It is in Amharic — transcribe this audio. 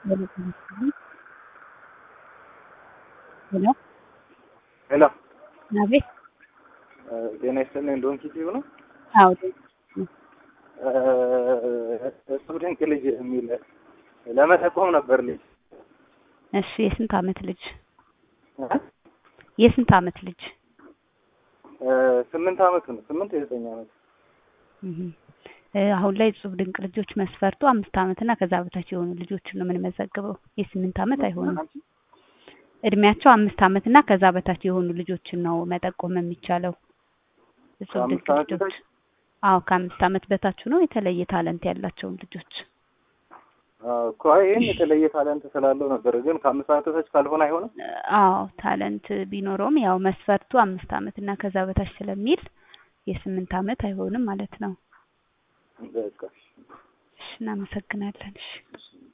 ሄሎ ሄሎ አቤት። ጤና ይስጥልኝ። ዶንኪ ቲዩብ ነው። አዎ እሱ ድንቅ ልጅ የሚል ለመጠቆም ነበር ልጅ እሺ። የስንት አመት ልጅ? የስንት አመት ልጅ? ስምንት አመቱ ነው። ስምንት የዘጠኝ አመት እህ አሁን ላይ እጹብ ድንቅ ልጆች መስፈርቱ አምስት አመት እና ከዛ በታች የሆኑ ልጆችን ነው የምንመዘግበው። የስምንት አመት አይሆንም። እድሜያቸው አምስት አመት እና ከዛ በታች የሆኑ ልጆችን ነው መጠቆም የሚቻለው። እጹብ ድንቅ ከአምስት አመት ልጆች አዎ ከአምስት አመት በታች ነው የተለየ ታለንት ያላቸውን ልጆች እኮ ይህን የተለየ ታለንት ስላለው ነበር። ግን ከአምስት አመት በታች ካልሆነ አይሆንም። አዎ ታለንት ቢኖረውም ያው መስፈርቱ አምስት አመት እና ከዛ በታች ስለሚል የስምንት አመት አይሆንም ማለት ነው። በቃ እሺ እናመሰግናለን። እሺ